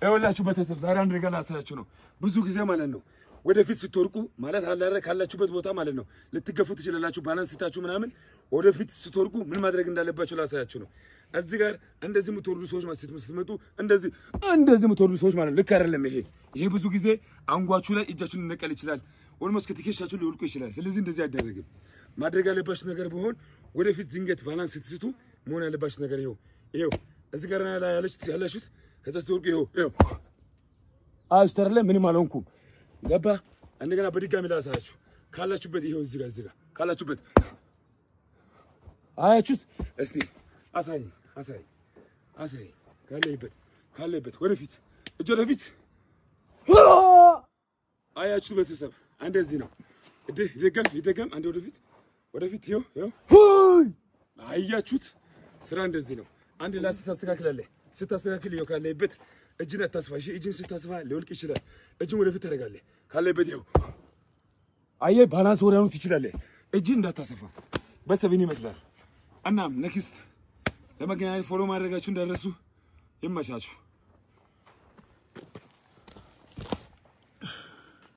ይኸውላችሁ ቤተሰብ ዛሬ አንድ ነገር ላሳያችሁ ነው። ብዙ ጊዜ ማለት ነው ወደፊት ስትወርቁ ማለት አላረ ካላችሁበት ቦታ ማለት ነው ልትገፉ ትችላላችሁ። ባላንስ ስታችሁ ምናምን ወደፊት ስትወርቁ ምን ማድረግ እንዳለባችሁ ላሳያችሁ ነው። እዚህ ጋር እንደዚህ የምትወርዱ ሰዎች ማለት ስትመጡ እንደዚህ እንደዚህ የምትወርዱ ሰዎች ማለት ነው ልክ አይደለም። ይሄ ይሄ ብዙ ጊዜ አንጓችሁ ላይ እጃችሁን ሊነቀል ይችላል። ኦልሞስት ከትከሻችሁ ሊወልቁ ይችላል። ስለዚህ እንደዚህ አይደረግም። ማድረግ ያለባችሁ ነገር ቢሆን ወደፊት ድንገት ባላንስ ስትስቱ መሆን ያለባችሁ ነገር ይኸው ይኸው እዚህ ጋር ላይ ያለችሁት ያላችሁት ከዛ ስትወርቁ ይኸው ይኸው አስተር ላይ ምንም አልሆንኩም። ገባ እንደገና በድጋሚ ላሳያችሁ ካላችሁበት ይኸው እዚህ ጋር እዚህ ጋር ካላችሁበት አያችሁት? እስቲ አሳይ አሳይ አሳይ ካለይበት ካለይበት ወደፊት እጅ ወደፊት አያችሁት? ቤተሰብ እንደዚህ ነው። እድህ ይደገም ይደገም። አንዴ ወደፊት ወደፊት ይኸው ይኸው አያችሁት? ስራ እንደዚህ ነው። አንድ ላስት ታስተካክላለህ። ስታስተካክል ይኸው ካለይበት እጅን አታስፋ። እሺ እጅን ስታስፋ ሊወልቅ ይችላል። እጅን ወደፊት ታደርጋለህ። ካለይበት ይኸው አየህ፣ ባላንስ ወዲያውኑ ትችላለህ። እጅን እንዳታሰፋ። ቤተሰብ ይህን ይመስላል። እናም ኔክስት ለመገናኘት ፎሎ ማድረጋችሁ እንዳደረሱ ይመቻችሁ።